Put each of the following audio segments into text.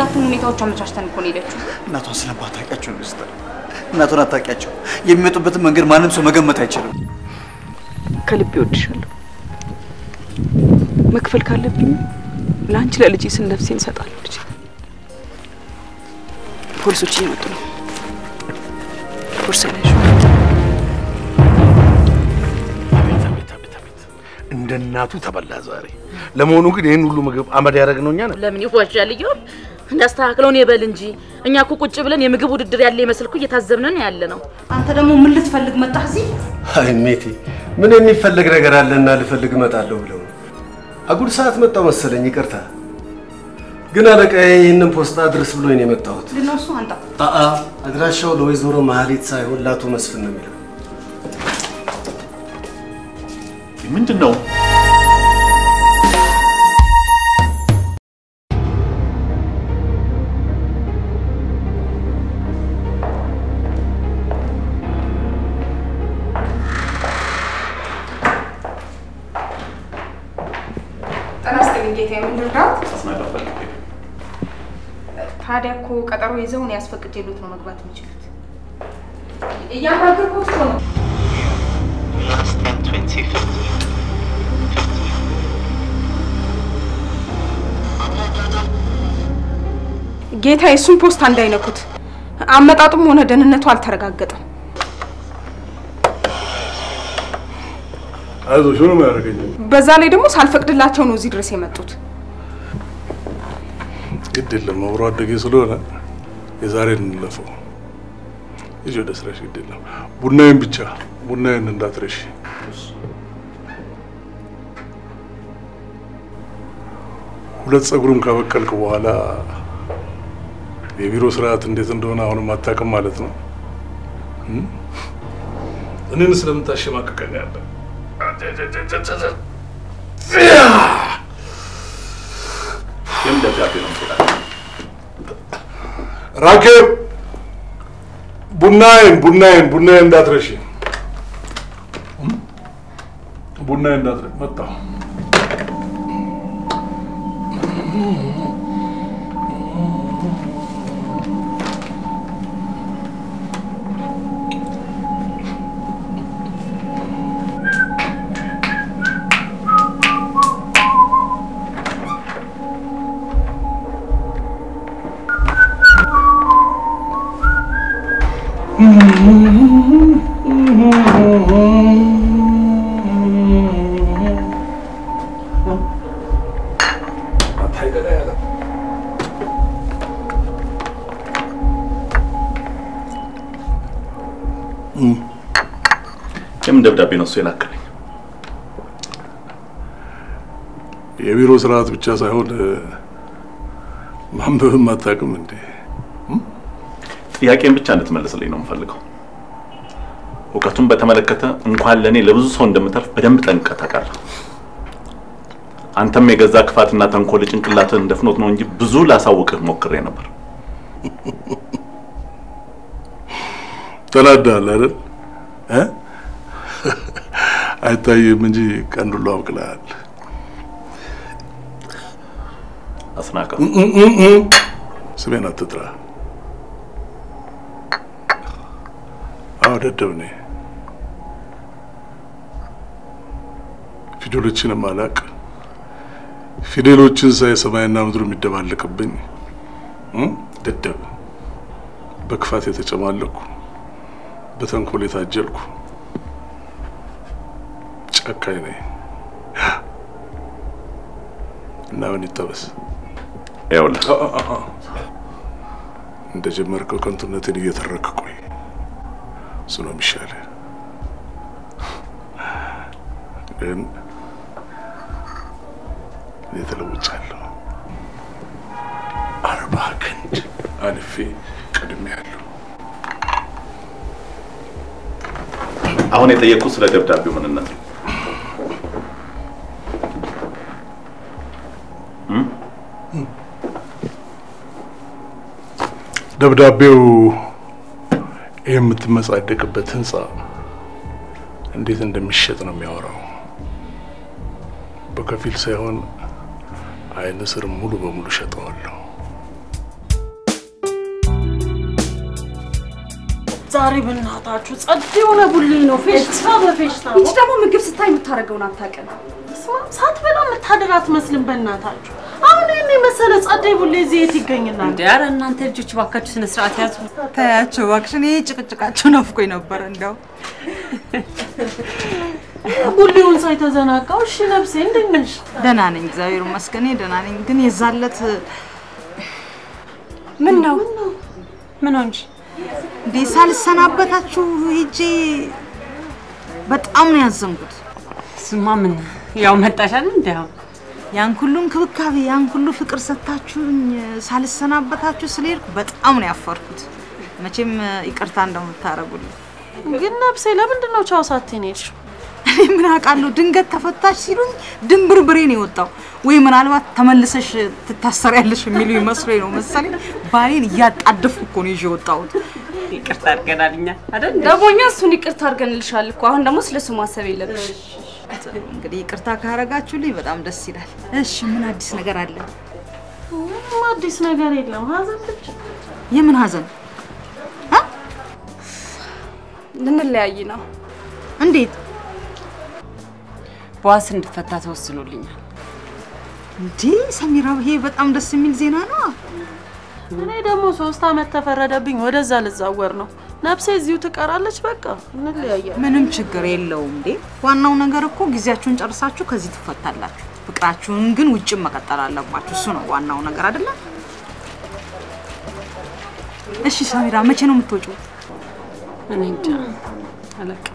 እንዳትሆን ሁኔታዎች አመቻችተን እኮ ነው ሄደችው። እናቷን ስለማታውቂያቸው ነው ስተር እናቷን አታውቂያቸው። የሚመጡበትን መንገድ ማንም ሰው መገመት አይችልም። ከልቤ እወድሻለሁ። መክፈል ካለብኝ ለአንቺ ለልጄ ስል ነፍሴን እሰጣለሁ። ልጄ ፖሊሶች እየመጡ ነው። ቦርሳ ላይ አቤት አቤት አቤት አቤት! እንደ እናቱ ተበላ ዛሬ። ለመሆኑ ግን ይህን ሁሉ ምግብ አመድ ያደረግነው እኛ ነን? ለምን ይዋሻል? እየው እንዳስተካክለውን ይበል እንጂ እኛ እኮ ቁጭ ብለን የምግብ ውድድር ያለ ይመስል እኮ እየታዘብነን ያለ ነው። አንተ ደግሞ ምን ልትፈልግ መጣህ እዚህ? አይ ሜቴ፣ ምን የሚፈለግ ነገር አለና ልፈልግ እመጣለሁ ብለው ነው። አጉል ሰዓት መጣው መሰለኝ። ይቅርታ ግን አለቃዬ ይህንን ፖስታ አድርስ ብሎኝ ነው የመጣሁት። ምንድን ነው እሱ? አንተ አአ አድራሻው ለወይዘሮ መሀሌት ሳይሆን ለአቶ መስፍን ነው የሚለው። ምንድን ነው? ጤና ይስጥልኝ ጌታዬ፣ ምን ልርዳዎት? አስናቀር ፈልጌ ታዲያ እኮ ቀጠሮ ይዘው እኔ አስፈቅጄልዎት ነው መግባት የሚችሉት። እያናገርኩት እኮ ነው። ጌታዬ፣ እሱን ፖስታ እንዳይነኩት። አመጣጡም ሆነ ደህንነቱ አልተረጋገጠም። አይዞሽ፣ ምንም አያደርገኝም። በዛ ላይ ደግሞ ሳልፈቅድላቸው ነው እዚህ ድረስ የመጡት። ግድ የለም አብሮ አደጌ ስለሆነ የዛሬን እንለፈው። ሂጂ ወደ ስራሽ። ግድ የለም ቡናዬን ብቻ ቡናዬን እንዳትረሺ። ሁለት ጸጉርም ካበቀልክ በኋላ የቢሮ ስርዓት እንዴት እንደሆነ አሁንም አታውቅም ማለት ነው። እም? እኔን ስለምታሸማቅቀኝ ያለ የምን ደብዳቤ ነው ስላለ ራኬብ ቡናዬን ቡናዬን ቡናዬን እንዳትረሺ። ቡናዬን እንዳትረሺ። መጣሁ። የምን ደብዳቤ ነው እሱ የላከልኝ? የቢሮ ስርዓት ብቻ ሳይሆን ማንበብም አታውቅም እንዴ? ጥያቄን ብቻ እንድትመልስልኝ ነው የምፈልገው። እውቀቱን በተመለከተ እንኳን ለእኔ ለብዙ ሰው እንደምተርፍ በደንብ ጠንቅቀህ ታውቃለህ። አንተም የገዛ ክፋትና ተንኮል ጭንቅላትህን እንደፍኖት ነው እንጂ ብዙ ላሳውቅህ ሞክሬ ነበር። ተናዳል አይደል? እ? አይታይም እንጂ ቀንዱሎ አብቅለሃል። አስናቀ ስሜን አትጥራ። አዎ ደደብ ነኝ። ፊደሎችንም አላቅ። ፊደሎችን ሳይ ሰማይና ምድሩ የሚደባለቅብኝ እ? ደደብ፣ በክፋት የተጨማለኩ፣ በተንኮል የታጀልኩ ጨካኝ ነኝ እና ምን ይጠበስ? ይኸውልህ እንደ ጀመርከው ከንቱነትን እየተረክ ቆይ። እሱ ነው የሚሻልህ። ግን እኔ ተለውጫለሁ። አርባ ክንድ አልፌ ቀድሜያለሁ። አሁን የጠየቅኩት ስለ ደብዳቤው ምንነት ነው። ደብዳቤው ይህ የምትመጻደቅበት ህንፃ እንዴት እንደሚሸጥ ነው የሚያወራው። በከፊል ሳይሆን አይን ስር ሙሉ በሙሉ ሸጠዋለሁ። ዛሬ በእናታችሁ ጸድ የሆነ ቡሌ ነው። ፌሽታ በፌሽታ ነው። ይቺ ደግሞ ምግብ ስታይ የምታደርገውን አታውቅም። ስማ፣ ሳትበላ የምታድር አትመስልም። በእናታችሁ አሁን ይህን የመሰለ ጸደይ ቡሌ እዚህ የት ይገኝናል? እንዴ ኧረ እናንተ ልጆች እባካችሁ ስነ ስርዓት ያዙ። ታያቸው እባክሽ፣ እኔ ጭቅጭቃቸው ናፍቆኝ ነበረ። እንደው ቡሌውን ሳይተዘናጋው። እሺ ነፍሴ እንዴት ነሽ? ደህና ነኝ፣ እግዚአብሔር ይመስገን ደህና ነኝ። ግን የዛለት ምን ነው ምን ሆንሽ? እንዴ ሳልሰናበታችሁ ሄጄ በጣም ነው ያዘንኩት። ስማ ምን ያው መጣሻል እንዴ? አሁን ያን ሁሉ እንክብካቤ ያን ሁሉ ፍቅር ሰጥታችሁኝ ሳልሰናበታችሁ ስለሄድኩ በጣም ነው ያፈርኩት። መቼም ይቅርታ እንደምታረጉልኝ ግን ነፍሴ ለምንድን ነው ቻው ሳትይኝ ሄድሽው? እኔ ምን አውቃለሁ፣ ድንገት ተፈታሽ ሲሉኝ ድንብር ብሬ ነው የወጣው። ወይ ምናልባት ተመልሰሽ ትታሰሪያለሽ የሚሉ መስሎኝ ነው መሰለኝ። ባሌን እያጣደፍኩ እኮ ነው ይዤ የወጣሁት። ይቅርታ አድርገናል እኛ አይደል? ደግሞ እኛ እሱን ይቅርታ አድርገንልሻል እኮ። አሁን ደግሞ ስለሱ ማሰብ የለብሽ። እንግዲህ ይቅርታ ካረጋችሁልኝ በጣም ደስ ይላል። እሺ ምን አዲስ ነገር አለ? ምንም አዲስ ነገር የለም። ሀዘን ብቻ። የምን ሀዘን? ልንለያይ ነው። እንዴት? በዋስ እንድትፈታ ተወስኖልኛል። እንዴ ሰሚራ፣ ይሄ በጣም ደስ የሚል ዜና ነው። እኔ ደግሞ ሶስት አመት ተፈረደብኝ። ወደዛ ልዛወር ነው። ነፍሴ እዚሁ ትቀራለች። በቃ እንለያያለን። ምንም ችግር የለውም። እንዴ ዋናው ነገር እኮ ጊዜያችሁን ጨርሳችሁ ከዚህ ትፈታላችሁ። ፍቅራችሁን ግን ውጭም መቀጠል አለባችሁ። እሱ ነው ዋናው ነገር አይደለም? እሺ ሰሚራ፣ መቼ ነው የምትወጪው? እኔ እንጃ አላውቅም።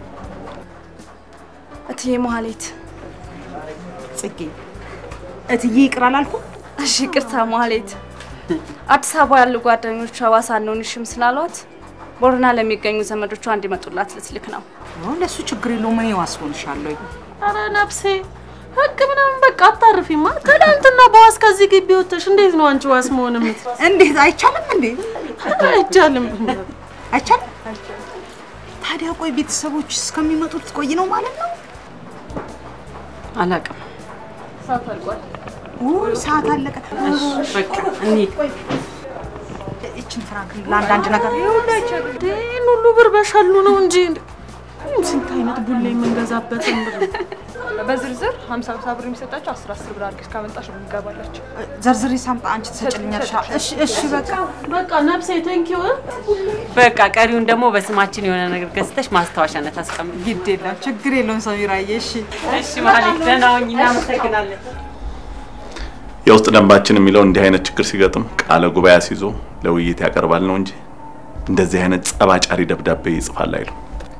እትዬ መሀሌት ጽጌ፣ እትዬ ይቅር አላልኩም? እሺ ይቅርታ መሀሌት። አዲስ አበባ ያሉ ጓደኞቿ ዋሳ አንሆንሽም ስላሏት ቦረና ለሚገኙ ዘመዶቿ እንዲመጡላት ልትልክ ነው። ለእሱ ችግር የለውም። እኔ ዋስ ሆንሻለሁ። አረ ነፍሴ ህግ ምናምን በቃ አታርፊማ። ትናንትና በዋስ ከዚህ ግቢ ወጥተሽ እንዴት ነው አንቺ ዋስ መሆን የምት እንዴት አይቻልም እንዴ? አይቻልም አይቻልም። ታዲያ ቆይ ቤተሰቦች እስከሚመጡ ትቆይ ነው ማለት ነው? አላውቅም። ሰዓት አልቋል። ውይ ሰዓት አለቀ። በቃ እንሂድ። ይችን ፍራንክ ለአንዳንድ ነገር ይህን ሁሉ ብር በሸሉ ነው እንጂ ስንት አይነት ቡሌ የምንገዛበትን ብር በዝርዝር 50 50 ብር የሚሰጣቸው 10 10 ብር አድርገሽ ካመጣሽ ነው የሚገባላቸው። ዘርዝሬ ሳምጣ አንቺ ትሰጭልኛለሽ። እሺ እሺ በቃ በቃ ነፍሴ ቴንኪው። በቃ ቀሪውን ደግሞ በስማችን የሆነ ነገር ገዝተሽ ማስታወሻነት አስቀምጥ። ግድ የለም ችግር የለውም ሰሚራዬ። እሺ እሺ ማለት ደህና ሁኚ። እናመሰግናለን። የውስጥ ደንባችን የሚለው እንዲህ አይነት ችግር ሲገጥም ቃለ ጉባኤ አስይዞ ለውይይት ያቀርባል ነው እንጂ እንደዚህ አይነት ጸባጫሪ ደብዳቤ ይጽፋል አይሉ።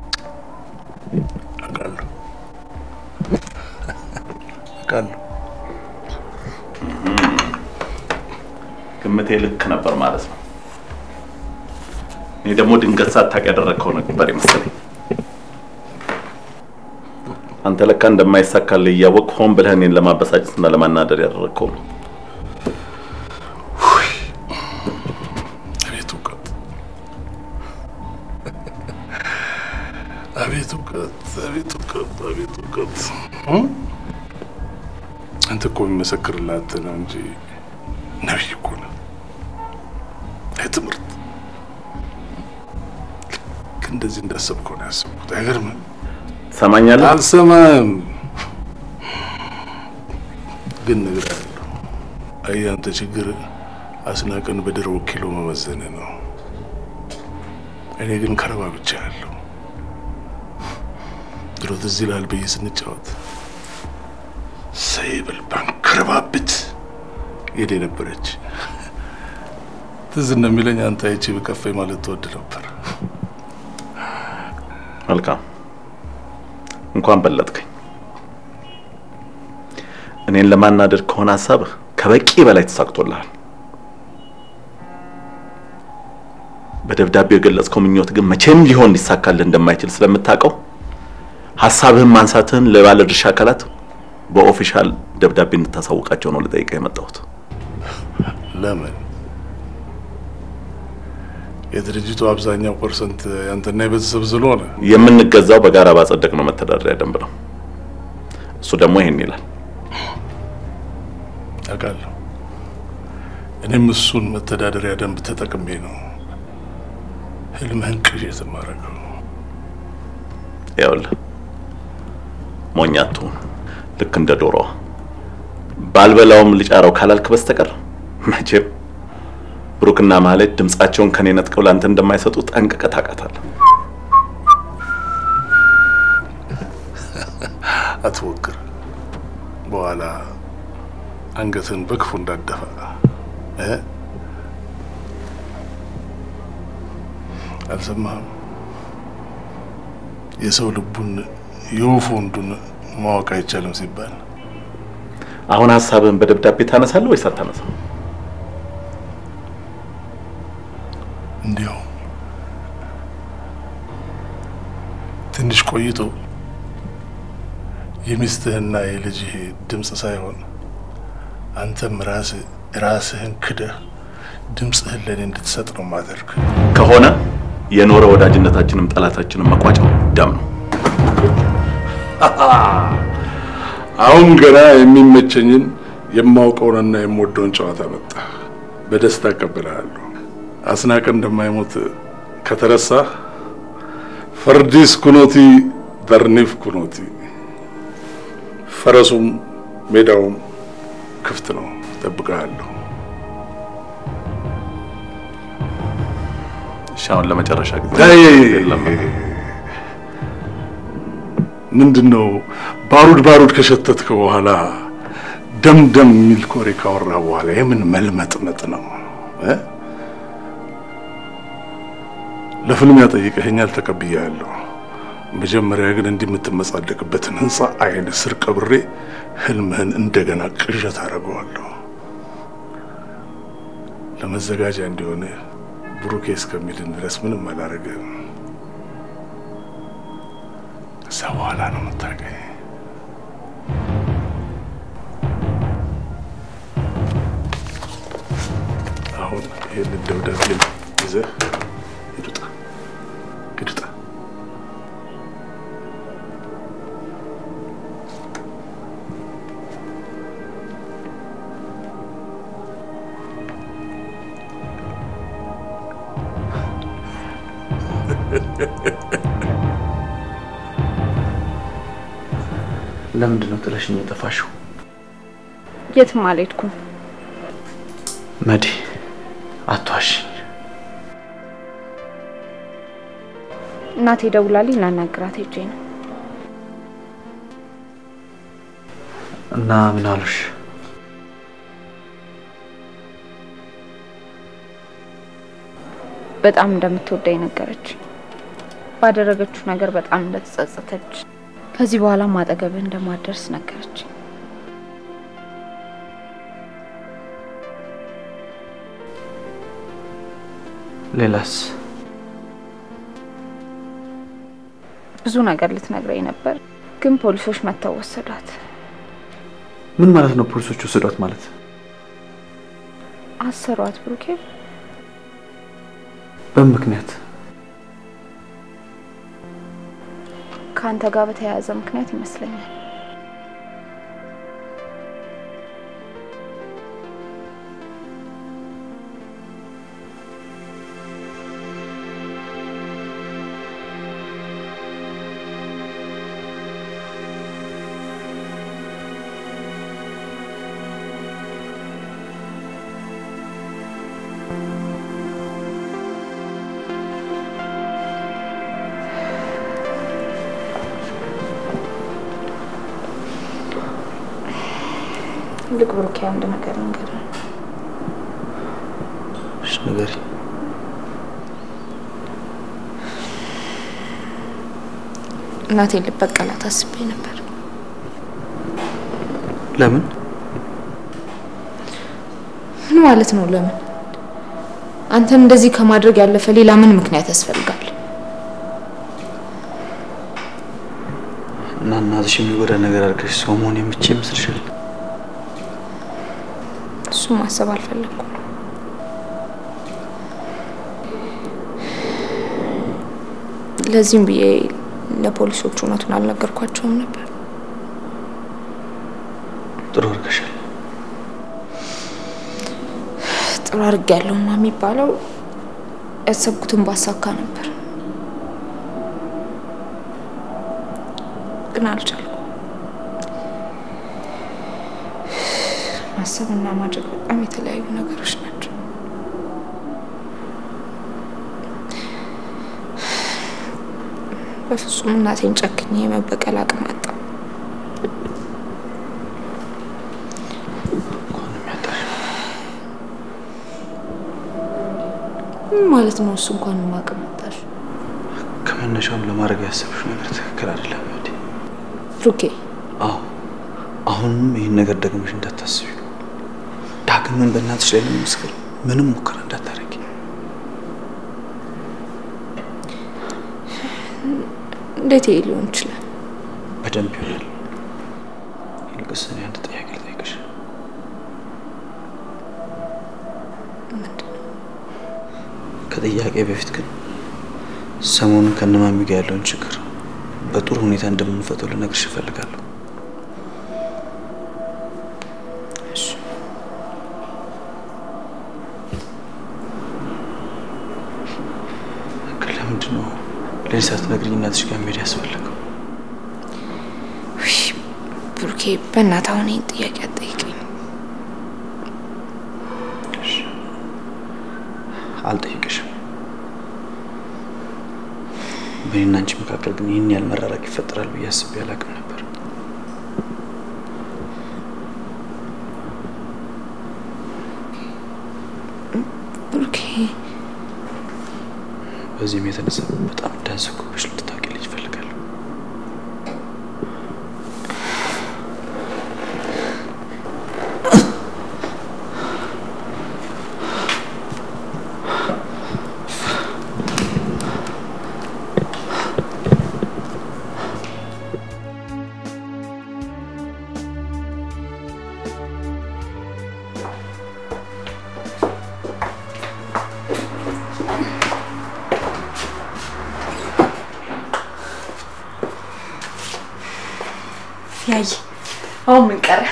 አውቃለሁ አውቃለሁ። ግምቴ ልክ ነበር ማለት ነው። እኔ ደግሞ ድንገት ሳታውቅ ያደረግከው ነበር ይመስለኝ። አንተ ለካ እንደማይሳካልህ እያወቅህ ሆን ብለህ እኔን ለማበሳጨትና ለማናደድ ያደረግከው ነው። አቤት እውቀት፣ አቤት እውቀት፣ አቤት እውቀት፣ አቤት እውቀት። አንተ እኮ የሚመሰክርላት ነው እንጂ ነቢይ እኮ ነህ። አይ ትምህርት ልክ እንደዚህ እንዳሰብከው ነው ያሰብኩት። አይገርምም? ትሰማኛለህ? አልሰማም፣ ግን ነገር አለው። አይ አንተ ችግር አስናቀን በድሮ ኪሎ መመዘን ነው። እኔ ግን ከረባ ብቻ ያለው ድሮ ትዝ ይልሃል ብዬ ስንጫወት ሰይብል ባንከረባብት የኔ ነበረች። ትዝ እንደሚለኝ አንተ አይቼ በከፋኝ ማለት ትወድ ነበር። መልካም እንኳን በለጥከኝ። እኔን ለማናደድ ከሆነ ሀሳብህ ከበቂ በላይ ተሳክቶልሃል። በደብዳቤው የገለጽከው ምኞት ግን መቼም ሊሆን ሊሳካልህ እንደማይችል ስለምታውቀው ሀሳብህን ማንሳትህን ለባለድርሻ አካላት በኦፊሻል ደብዳቤ እንድታሳውቃቸው ነው ልጠይቅህ የመጣሁት። ለምን? የድርጅቱ አብዛኛው ፐርሰንት ያንተና የቤተሰብ ስለሆነ የምንገዛው በጋራ ባጸደቅነው መተዳደሪያ ደንብ ነው። እሱ ደግሞ ይሄን ይላል። አውቃለሁ። እኔም እሱን መተዳደሪያ ደንብ ተጠቅሜ ነው ህልምህን ቅዠት የማደርገው ይኸውልህ ሞኝ አትሁን። ልክ እንደ ዶሮዋ ባልበላውም ልጫረው ካላልክ በስተቀር መቼም ብሩክና ማህሌት ድምጻቸውን ከኔ ነጥቀው ለአንተ እንደማይሰጡ ጠንቅቀህ ታውቃታለህ። አትሞክር። በኋላ አንገትን በክፉ እንዳደፋ እ አልሰማህም? የሰው ልቡን የወፍ ወንዱን ማወቅ አይቻልም ሲባል አሁን ሀሳብህን በደብዳቤ ታነሳለህ ወይስ አታነሳም? እንዲያው ትንሽ ቆይቶ የሚስትህና የልጅህ ድምፅ ሳይሆን አንተም ራስህ ራስህን ክደህ ድምፅህን ለእኔ እንድትሰጥ ነው ማደርግ። ከሆነ የኖረ ወዳጅነታችንም ጠላታችንም መቋጫው ደም ነው። አሁን ገና የሚመቸኝን የማውቀውንና የምወደውን ጨዋታ መጣ። በደስታ እቀበልሃለሁ። አስናቀ እንደማይሞት ከተረሳ ፈርዲስ ኩኖቲ በርኒፍ ኩኖቲ፣ ፈረሱም ሜዳውም ክፍት ነው። እጠብቅሃለሁ። እሺ፣ አሁን ለመጨረሻ ጊዜ አይ፣ የለም። ምንድን ነው ባሩድ ባሩድ ከሸተትክ በኋላ ደም ደም የሚል ኮሬ ካወራ በኋላ የምን መልመጥመጥ ነው እ? ለፍልሚያ ጠይቀኸኛል፣ ተቀብያለሁ። መጀመሪያ ግን እንዲህ የምትመጻደቅበትን ህንፃ አይን ስር ቀብሬ ህልምህን እንደገና ቅዠት አደርገዋለሁ። ለመዘጋጃ እንዲሆን ብሩኬ እስከሚድን ድረስ ምንም አላደርግም። ከዛ በኋላ ነው የምታገኝ። አሁን ይህንን ደብዳቤ ይዘህ ሂድ ውጣ፣ ሂድ ውጣ። ለምንድን ነው ጥለሽኝ የጠፋሽው? የትም አልሄድኩም። መዲ አትዋሽኝ። እናቴ ደውላልኝ ላናግራት ሄጄ ነው። እና ምን አሉሽ? በጣም እንደምትወደኝ ነገረች። ባደረገችው ነገር በጣም እንደተጸጸተች፣ ከዚህ በኋላም አጠገብህ እንደማደርስ ነገረች። ሌላስ? ብዙ ነገር ልትነግረኝ ነበር፣ ግን ፖሊሶች መጥተው ወሰዷት። ምን ማለት ነው? ፖሊሶች ወሰዷት ማለት? አሰሯት ብሩኬ። በምን ምክንያት? ከአንተ ጋር በተያያዘ ምክንያት ይመስለኛል። ልቅ ብሩኬ፣ አንድ ነገር ልንገርህ። እሺ ንገሪኝ። እናቴን ልበቀላት አስቤ ነበር። ለምን? ምን ማለት ነው? ለምን? አንተን እንደዚህ ከማድረግ ያለፈ ሌላ ምን ምክንያት ያስፈልጋል? እና እናትሽ የሚጎዳ ነገር አድርገሽ ሰው መሆን የምችል ይመስልሻል? እሱም ማሰብ አልፈለግኩም። ለዚህም ብዬ ለፖሊሶቹ እውነቱን አልነገርኳቸውም ነበር። ጥሩ አድርገሻል። ጥሩ አድርጌያለሁማ የሚባለው ያሰብኩትን ባሳካ ነበር፣ ግን አልቻልኩም። ማሰብና ማድረግ በጣም የተለያዩ ነገሮች ናቸው። በፍጹም እናቴን ጨክኜ የመበቀል አቅም አጣሁ። ምን ማለት ነው? እሱ እንኳን አቅም አጣሽ ከመነሻውም ለማድረግ ያሰብሽው ነገር ትክክል አይደለም እህቴ። ብሩኬ። አዎ አሁንም ይህን ነገር ደግመሽ እንዳታስቢ። ዳግምን በእናትሽ ላይ ለመመስከር ምንም ሙከራ እንዳታደርጊ። እንዴት ይሄ ሊሆን ይችላል? በደንብ ይሆናል። ይልቅስ እኔ አንድ ጥያቄ ልጠይቅሽ። ከጥያቄ በፊት ግን ሰሞኑን ከነማሚ ጋር ያለውን ችግር በጥሩ ሁኔታ እንደምንፈተው ልነግርሽ እፈልጋለሁ። ግን ለምንድን ነው ለእኔ ሳትነግሪኝ እናትሽ ጋር መሄድ ያስፈለገው? ውይ ብሩኬ፣ በእናትህ አሁን ይህን ጥያቄ አትጠይቀኝ። አልጠይቅሽም። በእኔና አንቺ መካከል ግን ይህን ያህል መራራቅ ይፈጠራል ብዬ አስቤ አላውቅም ነበር። ብሩኬ፣ በዚህም የተነሳ በጣም እንዳዘንኩብሽ ልትታውቂልኝ እፈልጋለሁ። ያይ አሁን ምን ቀረ?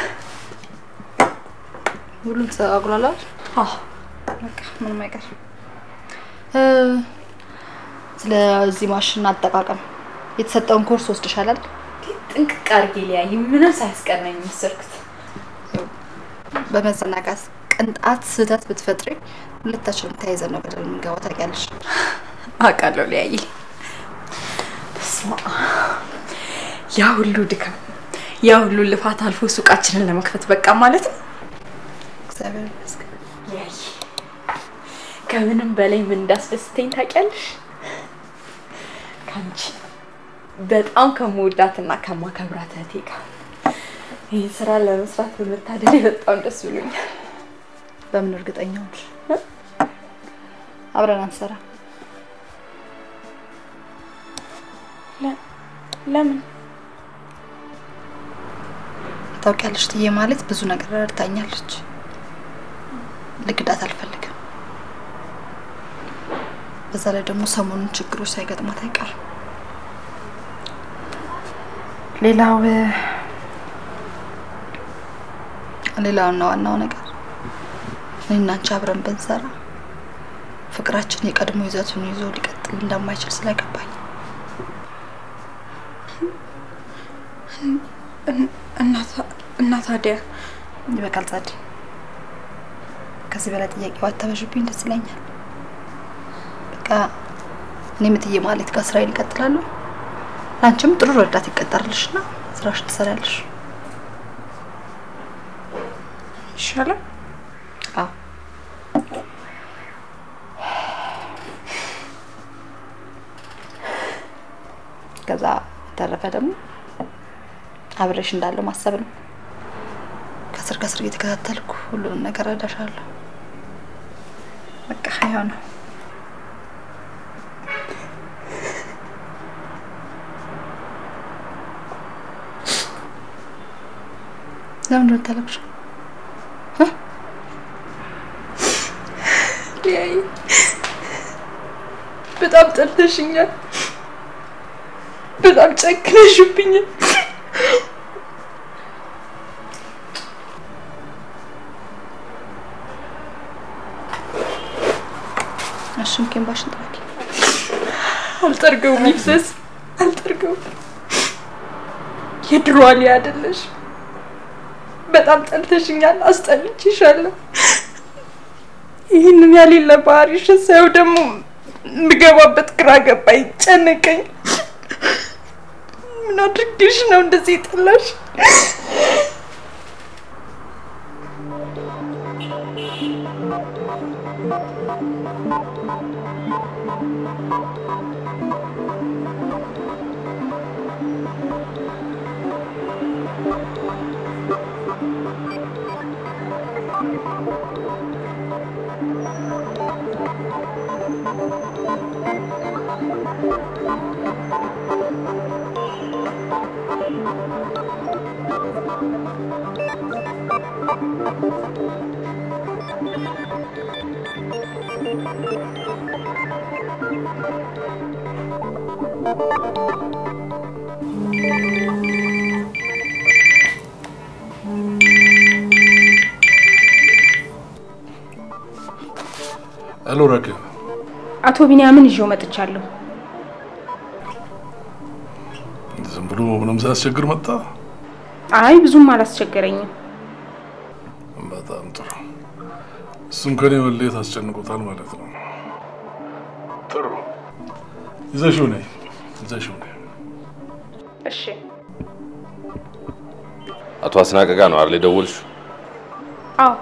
ሁሉም ተስተካክሏል አይደል? አዎ በቃ ምንም አይቀር። እ ስለዚህ ማሽን አጠቃቀም የተሰጠውን ኮርስ ወስደሻል አይደል? ጥንቅቅ አድርጌ ሊያይ ምንም ሳያስቀረኝ የወሰድኩት በመዘናጋት ቅንጣት ስህተት ብትፈጥሪ ሁለታችንም ተያይዘን ነው በደል የምንገባው ታውቂያለሽ። አውቃለሁ ሊያይ በስመ አብ ያ ሁሉ ድካም ያ ሁሉ ልፋት አልፎ ሱቃችንን ለመክፈት በቃ ማለት ነው። እግዚአብሔር ይመስገን። ያይ ከምንም በላይ ምን እንዳስደስተኝ ታውቂያለሽ? ከአንቺ በጣም ከመወዳትና ከማከብራት እህቴ ጋር ይህ ስራ ለመስራት በመታደል በጣም ደስ ብሎኛል። በምን እርግጠኛ ሆንሽ? አብረን አንሰራ? ለምን? ታውቂያለሽ ትዬ ማለት ብዙ ነገር ረድታኛለች። ልግዳት አልፈልግም። በዛ ላይ ደግሞ ሰሞኑን ችግሮች ሳይገጥሟት አይቀርም። ሌላው ሌላውና ዋናው ነገር እኔና አንቺ አብረን ብንሰራ ፍቅራችን የቀድሞ ይዘቱን ይዞ ሊቀጥል እንደማይችል ስለገባኝ እና ታዲያ ይበቃል ጸዴ። ከዚህ በላይ ጥያቄ ባታበዥብኝ ደስ ይለኛል። በቃ እኔ ምትዬ ማለት ጋር ስራዬን እቀጥላለሁ። ለአንቺም ጥሩ ረዳት ይቀጠርልሽና ስራሽ ትሰሪያለሽ። ይሻላል። አዎ ከዛ በተረፈ ደግሞ አብሬሽ እንዳለው ማሰብ ነው። ከስር ከስር እየተከታተልኩ ሁሉንም ነገር እረዳሻለሁ። በቃ ያው ነው። ለምንድን ነው የምታለቅሽው? ሊያይ በጣም ጠልተሽኛል። በጣም ጨክነሽብኛል። እሺ እንባሽን ጥረጊ። አልጠርገውም፣ ይፍሰስ፣ አልጠርገውም። የድሮ አሊ አይደለሽ። በጣም ጠልተሽኛል፣ አስጠልቼሻለሁ። ይህንን ያሌለ ባህሪሽን ሳየው ደግሞ የምገባበት ግራ ገባኝ፣ ጨነቀኝ። ምን አድርጌሽ ነው እንደዚህ የጠላሽ? ሄሎ ረክብ፣ አቶ ቢንያምን ይዤው መጥቻለሁ። ዝም ብሎ ምንም ሳያስቸግር መጣ። አይ ብዙም አላስቸገረኝም። በጣም ጥሩ። እሱም ከኔ መለየት አስጨንቆታል ማለት ነው። ጥሩ ይዘሽው ነይ፣ ይዘሽው ነይ። እሺ አቶ አስናቀ ጋ ነው አይደል የደወልሽው? አዎ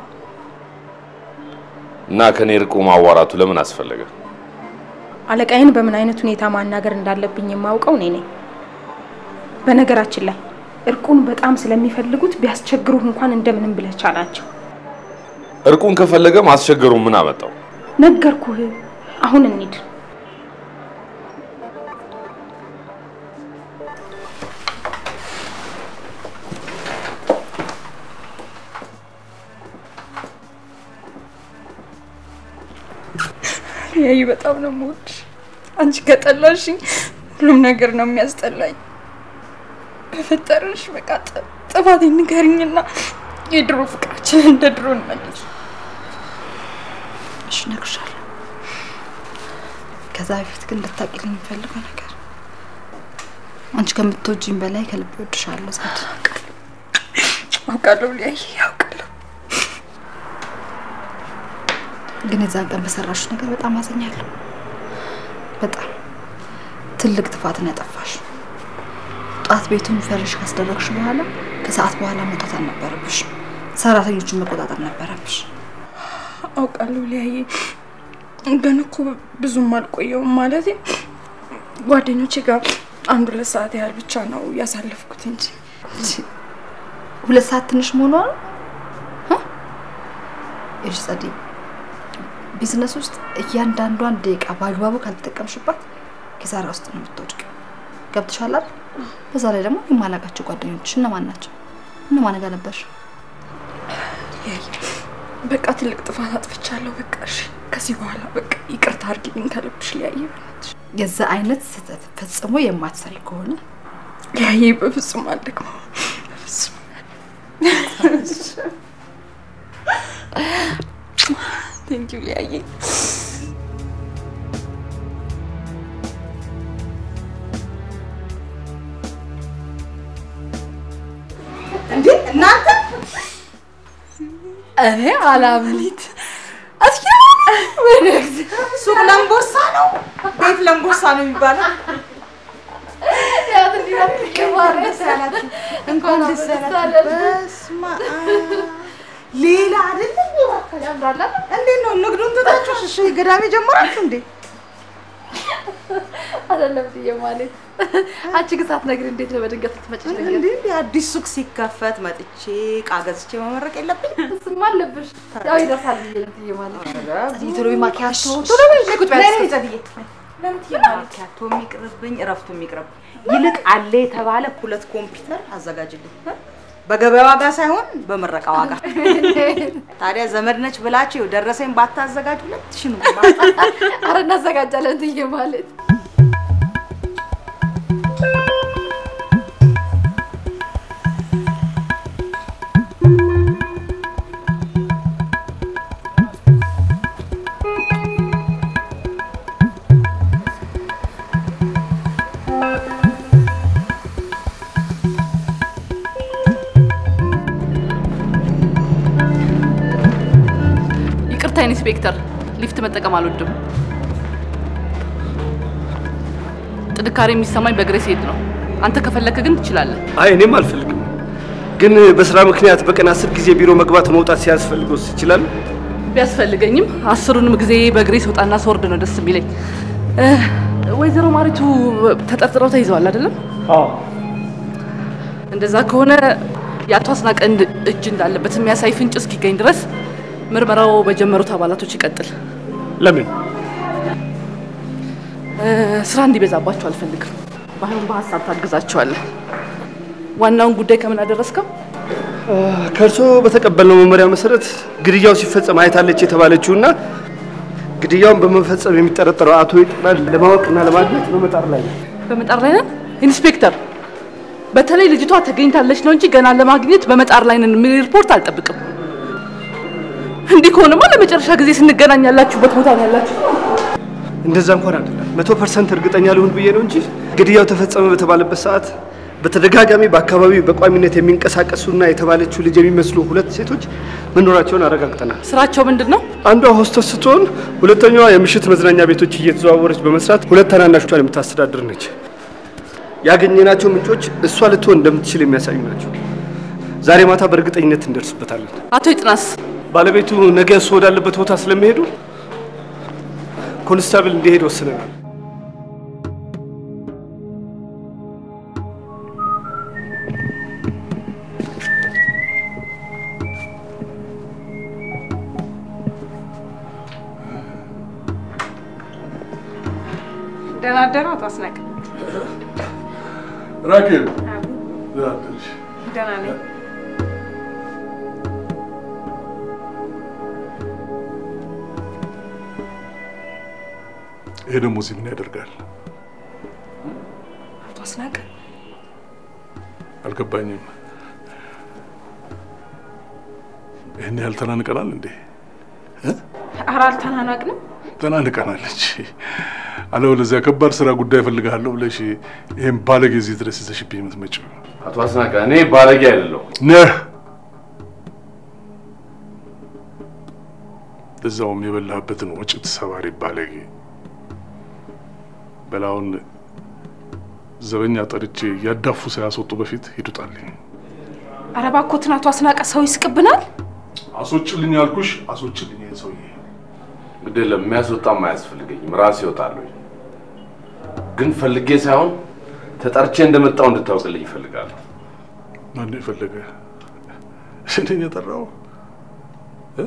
እና ከኔ ርቆ ማዋራቱ ለምን አስፈለገ? አለቃዬን በምን አይነት ሁኔታ ማናገር እንዳለብኝ የማውቀው እኔ ነኝ። በነገራችን ላይ እርቁን በጣም ስለሚፈልጉት ቢያስቸግሩህ እንኳን እንደምንም ብለህ ቻላቸው። እርቁን ከፈለገ ማስቸገሩ ምን አመጣው? ነገርኩህ። አሁን እንሂድ። ያይ በጣም ነው የምወድሽ። አንቺ ከጠላሽኝ ሁሉም ነገር ነው የሚያስጠላኝ። በፈጠረሽ በቃ ጥ- ጥፋቴን ንገሪኝና የድሮ ፍቅራችን እንደ ድሮ እንመልስ። እሺ እነግርሻለሁ። ከዛ በፊት ግን ልታቂልኝ የምፈልገው ነገር አንቺ ከምትወጂኝ በላይ ከልብ እወድሻለሁ። ዛድ አውቃለሁ ሊያይ አውቃለሁ። ግን የዛን ቀን በሰራሽ ነገር በጣም አዝኛለሁ። በጣም ትልቅ ጥፋትን ያጠፋሽ። ጧት ቤቱን ፈርሽ ካስደረግሽ በኋላ ከሰዓት በኋላ መውጣት አልነበረብሽ። ሰራተኞቹን መቆጣጠር ነበረብሽ። አውቃለሁ ሊያይ ግን እኮ ብዙም አልቆየውም። ማለት ጓደኞቼ ጋር አንድ ሁለት ሰዓት ያህል ብቻ ነው ያሳለፍኩት እንጂ ሁለት ሰዓት ትንሽ መሆኗ ነው። ይኸውልሽ ጸዴ፣ ቢዝነስ ውስጥ እያንዳንዷን ደቂቃ በአግባቡ ካልተጠቀምሽባት ኪሳራ ውስጥ ነው የምትወድቂው። ገብቶሻል አይደል? በዛ ላይ ደግሞ የማላውቃቸው ጓደኞች እነማን ናቸው? እነማን ጋር ነበርሽ? ሊያይ በቃ ትልቅ ጥፋት አጥፍቻለሁ። በቃ እሺ፣ ከዚህ በኋላ በቃ ይቅርታ አድርጊልኝ ከልብሽ ሊያይ። የዛ አይነት ስህተት ፈጽሞ የማትሰሪ ከሆነ ሊያይ በፍጹም አልደግመው፣ በፍጹም ቴንኪው ሊያይ። እንዴ እናንተ እኔ አላምኒት ሱቅ ለምቦሳ ነው፣ ቤት ለምቦሳ ነው የሚባለው። እንኳን ደስ አላችሁ። በስመ አብ። ሌላ አይደለም ያምራል። እንዴት ነው ንግዱን ትታችሁ እሺ ገዳሜ ጀመራችሁ እንዴ? አይደለም ብዬ ማለት አንቺ ግን ሳትነግሪ እንዴት ነው በድንገት ልትመጪ? እንዴ እንዴ አዲስ ሱቅ ሲከፈት መጥቼ እቃ ገዝቼ መመረቅ የለብኝም? እሱማ አለብሽ። ያው ይደርሳል ብዬ ነው ብዬ ማለት ኧረ ቶሎ በይ ማኪያቶ ጉድ! ቶሎ በይ ቁጭ በይ ነይ ነይ ጸድዬ። ለምን ማኪያቶ የሚቅርብኝ እረፍቱ የሚቅርብ ይልቅ አለ የተባለ ሁለት ኮምፒውተር አዘጋጅልኝ እ? በገበያ ዋጋ ሳይሆን በምረቃ ዋጋ። ታዲያ ዘመድ ነች ብላችሁ ደረሰኝ ባታዘጋጅ ሁለት ሺህ ነው። አረ እናዘጋጃለን ብዬ ማለት ይቅርታ ኢንስፔክተር፣ ሊፍት መጠቀም አልወድም። ጥንካሬ የሚሰማኝ በእግሬ ስሄድ ነው። አንተ ከፈለክ ግን ትችላለህ። አይ እኔም አልፈልግም፣ ግን በስራ ምክንያት በቀን አስር ጊዜ ቢሮ መግባት መውጣት ሲያስፈልገውስ ይችላል? ቢያስፈልገኝም አስሩንም ጊዜ በእግሬ ስወጣና ስወርድ ነው ደስ የሚለኝ። እ፣ ወይዘሮ ማሪቱ ተጠርጥረው ተይዘዋል አይደለም? አዎ። እንደዛ ከሆነ የአቶ አስናቀ እንድ- እጅ እንዳለበት የሚያሳይ ፍንጭ እስኪገኝ ድረስ ምርመራው በጀመሩት አባላቶች ይቀጥል። ለምን? እ፣ ስራ እንዲበዛባቸው አልፈልግም። ባይሆን በሀሳብ ታግዛቸዋለህ። ዋናውን ጉዳይ ከምን አደረስከው? ከእርሶ በተቀበልነው መመሪያ መሰረት ግድያው ሲፈጸም አይታለች የተባለችውና ግድያውን በመፈጸም የሚጠረጠረው አቶ ይጥናል ለማወቅና ለማግኘት በመጣር ላይ ነው። በመጣር ላይ ነን ኢንስፔክተር። በተለይ ልጅቷ ተገኝታለች ነው እንጂ ገና ለማግኘት በመጣር ላይ ነን የሚል ሪፖርት አልጠብቅም። እንዲህ ከሆነማ ለመጨረሻ ጊዜ ስንገናኝ ያላችሁበት ቦታ ነው ያላችሁ። እንደዛ እንኳን አይደለም። መቶ ፐርሰንት እርግጠኛ ልሁን ብዬ ነው እንጂ ግድያው ተፈጸመ በተባለበት ሰዓት በተደጋጋሚ በአካባቢው በቋሚነት የሚንቀሳቀሱና የተባለችው ልጅ የሚመስሉ ሁለት ሴቶች መኖራቸውን አረጋግጠናል። ስራቸው ምንድን ነው? አንዷ ሆስተስ ስትሆን ሁለተኛዋ የምሽት መዝናኛ ቤቶች እየተዘዋወረች በመስራት ሁለት ታናናሾቿን የምታስተዳድር ነች። ያገኘናቸው ምንጮች እሷ ልትሆን እንደምትችል የሚያሳዩ ናቸው። ዛሬ ማታ በእርግጠኝነት እንደርስበታለን። አቶ ይጥናስ ባለቤቱ ነገ እሱ ወዳለበት ቦታ ስለሚሄዱ ኮንስታብል እንዲሄድ ወስነናል። ደህና አደሩ አቶ አስናቀ? ራኬብ ደህና አደርሽ? ደህና ነኝ። ይሄ ደግሞ እዚህ ምን ያደርጋል? አቶ አስናቀ አልገባኝም። ይህን ያህል ተናንቀናል እንዴ? ኧረ አልተናናቅንም። ተናንቀናለች። አለበለዚያ ከባድ ስራ ጉዳይ እፈልግሃለሁ ብለሽ ይህን ባለጌ እዚህ ድረስ ይዘሽብኝ የምትመጪው አቶ አስናቀ እኔ ባለጌ አይደለሁ። ነህ። እዛውም የበላህበትን ወጭት ሰባሪ ባለጌ። በላውን ዘበኛ ጠርቼ እያዳፉ ሳያስወጡ በፊት ሂዱጣልኝ። ኧረ እባክዎትን አቶ አስናቀ ሰው ይስቅብናል። አስወጭልኝ አልኩሽ፣ አስወጭልኝ ይህን ሰውዬ። ግድ የለም የሚያስወጣም አያስፈልገኝም፣ ራሴ እወጣለሁ። ግን ፈልጌ ሳይሆን ተጠርቼ እንደመጣው እንድታውቅልኝ ይፈልጋለሁ። ማን የፈለገ እኔን የጠራው እ?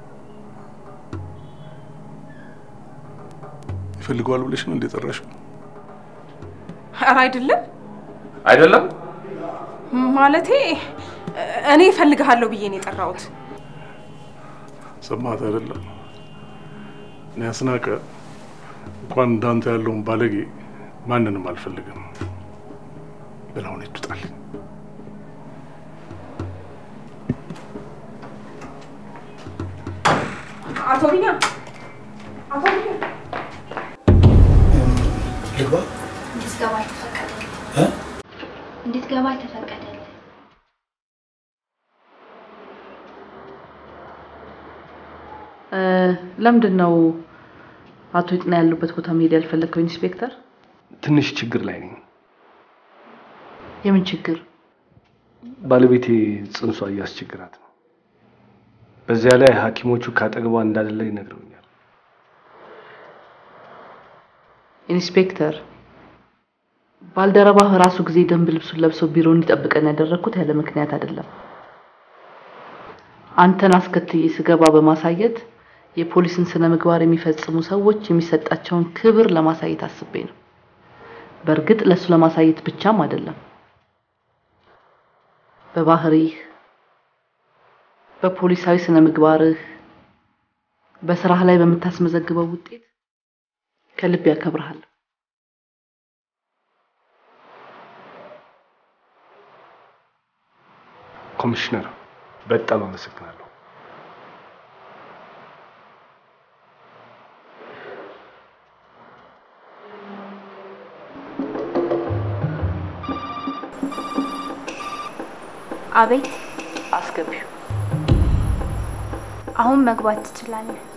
ይፈልገዋል ብለሽ ነው እንደ ጠራሽው? ኧረ አይደለም አይደለም ማለቴ እኔ እፈልግሃለሁ ብዬ ነው የጠራሁት። ሰማት አይደለም? እኔ አስናቀ እንኳን እንዳንተ ያለውን ባለጌ ማንንም አልፈልግም። በላውን ይዱጣል። አቶ ቢኒያም አቶ ቢኒያም ልግባ? እንድትገባ አልተፈቀደልህ። እ? እንድትገባ አልተፈቀደልህ። እ፣ ለምንድን ነው አቶ ይጥና ያሉበት ቦታ መሄድ ያልፈለግከው ኢንስፔክተር? ትንሽ ችግር ላይ ነኝ። የምን ችግር? ባለቤቴ ጽንሷ እያስቸግራት ነው። በዚያ ላይ ሐኪሞቹ ካጠገቧ እንዳደለ ይነግረውኛል። ኢንስፔክተር፣ ባልደረባህ ራሱ ጊዜ ደንብ ልብሱን ለብሶ ቢሮ እንዲጠብቀን ያደረግኩት ያለ ምክንያት አይደለም። አንተን አስከትዬ ስገባ በማሳየት የፖሊስን ስነ ምግባር የሚፈጽሙ ሰዎች የሚሰጣቸውን ክብር ለማሳየት አስቤ ነው። በእርግጥ ለሱ ለማሳየት ብቻም አይደለም። በባህሪህ፣ በፖሊሳዊ ስነ ምግባርህ፣ በስራህ ላይ በምታስመዘግበው ውጤት ከልብ ያከብርሃል። ኮሚሽነር፣ በጣም አመሰግናለሁ። አቤት፣ አስገቢው። አሁን መግባት ትችላለህ።